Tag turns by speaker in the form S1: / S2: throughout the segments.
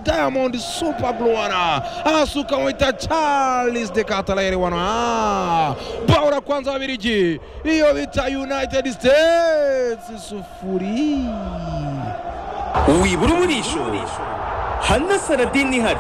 S1: diamond supergluana anasuka mwita charles de cataleri wana bao la kwanza wabiriji hiyo vita united states sufuri
S2: wibura uburisho hana saradini ihari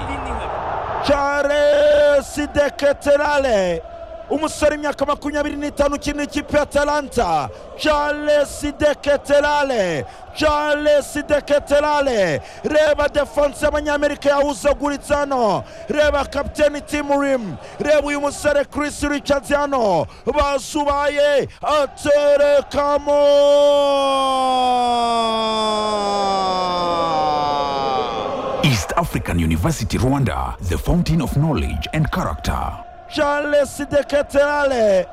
S3: charles de keterale umusore imyaka makumyabiri n'itanu ukina ikipe ya talanta charles de keterale charles de keterale reba defanse y'abanyamerika yahuzaguritse hano reba kapiteni timurimu reba uyu musore chris richards hano basubaye aterekamo
S4: East African University Rwanda, the fountain of knowledge and character.
S3: charles de keterale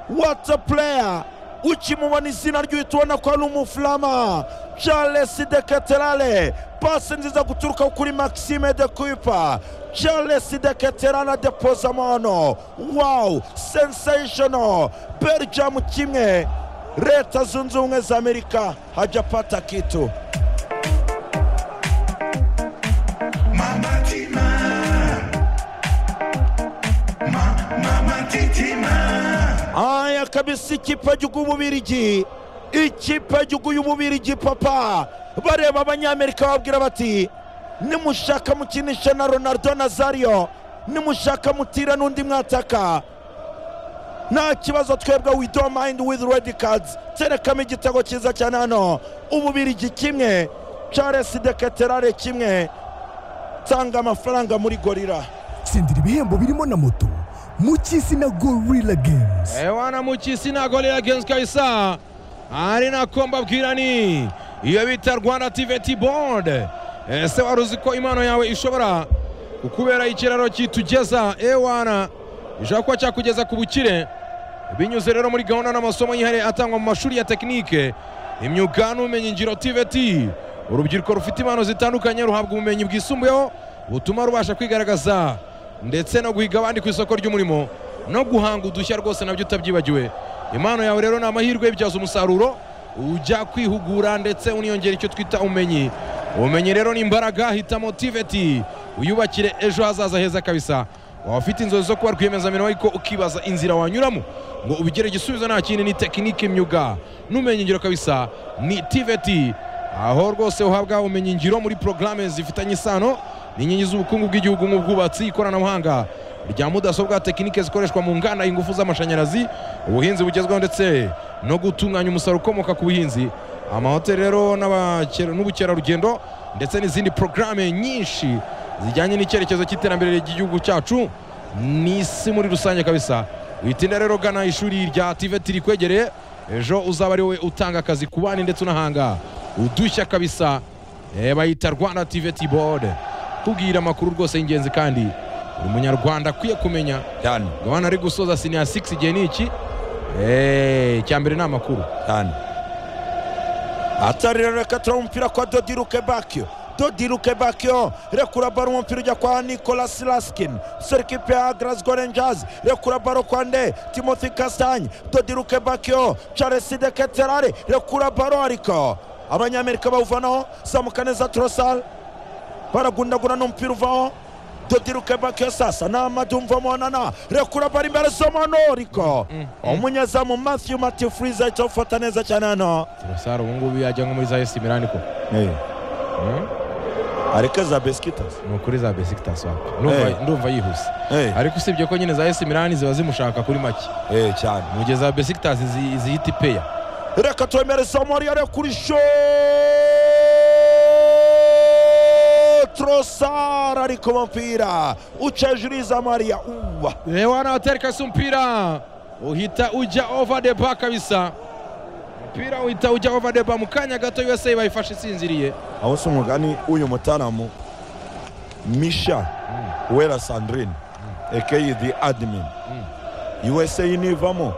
S3: what a player ukimubona izina ry'uhita ubona ko ari umufurama charles de keterale pasi nziza guturuka kuri maxime de kuipa charles de keterale de pozamono wow sensational belgium kimwe leta zunze ubumwe za amerika hajapata kitu aya kabisa ikipe y'igihugu y'ububirigi ikipe y'igihugu y'ububirigi papa bareba abanyamerika babwira bati nimushaka mukinishe na ronaldo na zariyo nimushaka mutire n'undi mwataka nta kibazo twebwe we don't mind with red cards terekamo igitego cyiza cyane hano ububirigi kimwe charles de keterare kimwe tanga amafaranga muri gorira
S5: tsindira ibihembo birimo na moto mu cy'isi na gorilla games
S1: ewana mukisi na golera genzi kabisa ari nako mbabwira ni iyo bita rwanda tiveti bode ese wari uzi ko impano yawe ishobora kukubera ikiraro kitugeza ewana gishobora kuba cyakugeza ku bukire binyuze rero muri gahunda n'amasomo yihariye atangwa mu mashuri ya tekinike imyuga n'ubumenyingiro tiveti urubyiruko rufite impano zitandukanye ruhabwa ubumenyi bwisumbuyeho butuma rubasha kwigaragaza ndetse no guhiga abandi ku isoko ry'umurimo no guhanga udushya rwose nabyo utabyibagiwe impano yawe rero ni amahirwe y'ibyaza umusaruro ujya kwihugura ndetse uniyongera icyo twita ubumenyi ubumenyi rero ni imbaraga hitamo tiveti uyubakire ejo hazaza heza kabisa waba ufite inzozi zo kuba rwiyemezamirimo ariko ukibaza inzira wanyuramo ngo ubigire igisubizo nta kindi ni tekinike imyuga n'ubumenyingiro kabisa ni tiveti aho rwose uhabwa ubumenyingiro muri porogaramu zifitanye isano n'inkingi z'ubukungu bw'igihugu nk'ubwubatsi ikoranabuhanga rya mudasobwa tekinike zikoreshwa mu nganda ingufu z'amashanyarazi ubuhinzi bugezweho ndetse no gutunganya umusaruro ukomoka ku buhinzi amahoteli rero n'abakera- n'ubukerarugendo ndetse n'izindi porogaramu nyinshi zijyanye n'icyerekezo cy'iterambere ry'igihugu cyacu n'isi muri rusange kabisa witinda rero gana ishuri rya tiveti rikwegereye ejo uzaba ari wowe utanga akazi ku bandi ndetse unahanga udushya kabisa Eh, bayita rwanda tiveti bode kubwira amakuru rwose y'ingenzi kandi buri munyarwanda akwiye kumenya
S2: cyane
S1: gahunda ari gusoza siniya 6 igihe ni iki Eh, icya mbere ni amakuru
S2: cyane
S3: atari rero reka turabona umupira kwa dodi rukebakio dodi rukebakio rekura baro umupira ujya kwa nicolas laskin sore ikipe ya glasgow rangers rekura baro kwa nde timothy kastanye dodi rukebakio charles de keterare rekura baro ariko abanyamerika bawuvanaho samuka neza turosal baragundagura n'umupira uvaho dodi rukebakio sasa ni amadumva mubonana rekura baro imbere zomano ariko umunyezamu matthew matthew freeza icyo gufata neza cyane hano
S1: turasara ubu ngubu yajya nko muri za esi mirani ko Mm?
S3: areke za besikitas
S1: ni ukuri za besikitasi wapi
S3: Eh.
S1: Ndumva- ndumva yihuse
S3: Eh.
S1: ariko usibye ko nyine za esi mirani ziba zimushaka kuri make
S3: Eh, cyane
S1: mu gihe za besikitasi zihita ipeya
S3: reka twemereze amari yari kuri sho trosar ariko umupira uca hejuru y'iza mariya uwa
S1: Lewana watereka si mpira uhita ujya over the bar kabisa mpira uhita ujya over the bar mu kanya gato USA bayifashe isinziriye
S3: aho si umugani uyu mutaramu misha wera sandrine ekeyi the admin usa nivamo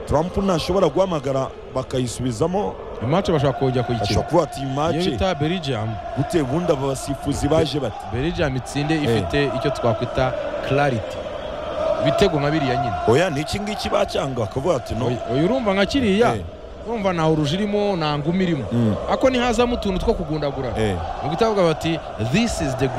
S3: trump ntashobora guhamagara bakayisubizamo
S1: imace bashobora kujya kuyikina
S3: ashobora kuba ati
S1: iyo
S3: imace
S1: bita Belgium
S3: gute ubundi abasifuzi baje bati
S1: Belgium itsinde ifite icyo twakwita clarity ibitego nka biriya nyine
S3: oya ni iki ngiki bacyanga bakavuga ati no
S1: Oy- oya urumva nka kiriya
S3: Eh.
S1: urumva ntawe urujirimo nta ngumi irimo
S3: Mm.
S1: ako ntihazamo utuntu two kugundagurana
S3: Eh.
S1: ni uguta bavuga bati this is the great